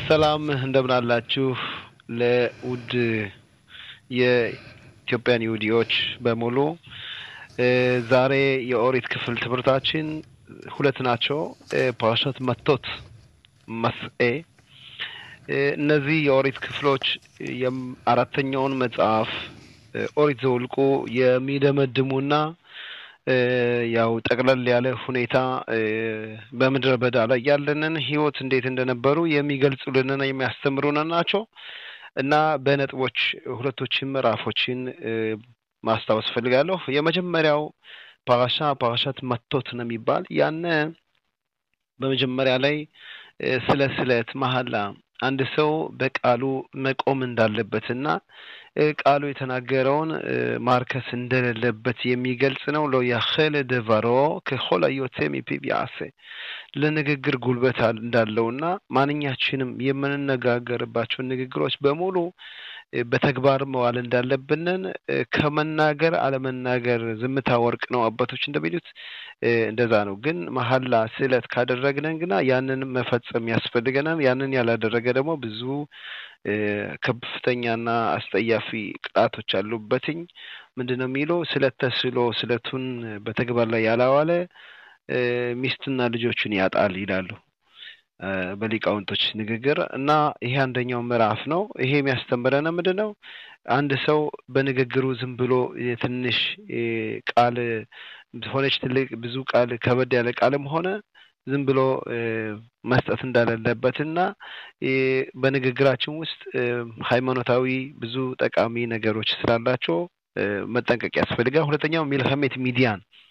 ሰላም እንደምን አላችሁ? ለውድ የኢትዮጵያን ይሁዲዎች በሙሉ ዛሬ የኦሪት ክፍል ትምህርታችን ሁለት ናቸው። ፓራሻት መቶት መስኤ እነዚህ የኦሪት ክፍሎች አራተኛውን መጽሐፍ ኦሪት ዘውልቁ የሚደመድሙና ያው ጠቅለል ያለ ሁኔታ በምድረ በዳ ላይ ያለንን ሕይወት እንዴት እንደነበሩ የሚገልጹልንና የሚያስተምሩን ናቸው እና በነጥቦች ሁለቶችን ምዕራፎችን ማስታወስ ፈልጋለሁ። የመጀመሪያው ፓራሻ ፓራሻት መቶት ነው የሚባል ያነ በመጀመሪያ ላይ ስለ ስለት መሀላ አንድ ሰው በቃሉ መቆም እንዳለበትና ቃሉ የተናገረውን ማርከስ እንደሌለበት የሚገልጽ ነው። ሎ ያኸለ ደቫሮ ከሆላ ዮቴ ሚፒብ ያሴ ለንግግር ጉልበት እንዳለውና ማንኛችንም የምንነጋገርባቸውን ንግግሮች በሙሉ በተግባር መዋል እንዳለብንን ከመናገር አለመናገር ዝምታ ወርቅ ነው አባቶች እንደሚሉት እንደዛ ነው። ግን መሀላ ስዕለት ካደረግነን ግና ያንን መፈጸም ያስፈልገናል። ያንን ያላደረገ ደግሞ ብዙ ከፍተኛና አስጠያፊ ቅጣቶች አሉበትኝ። ምንድን ነው የሚለው ስለት ተስሎ ስለቱን በተግባር ላይ ያላዋለ ሚስትና ልጆቹን ያጣል ይላሉ በሊቃውንቶች ንግግር እና ይሄ አንደኛው ምዕራፍ ነው። ይሄ የሚያስተምረን ምንድን ነው? አንድ ሰው በንግግሩ ዝም ብሎ የትንሽ ቃል ሆነች ትልቅ ብዙ ቃል ከበድ ያለ ቃልም ሆነ ዝም ብሎ መስጠት እንዳሌለበት እና በንግግራችን ውስጥ ሃይማኖታዊ ብዙ ጠቃሚ ነገሮች ስላላቸው መጠንቀቅ ያስፈልጋል። ሁለተኛው ሚልኸሜት ሚዲያን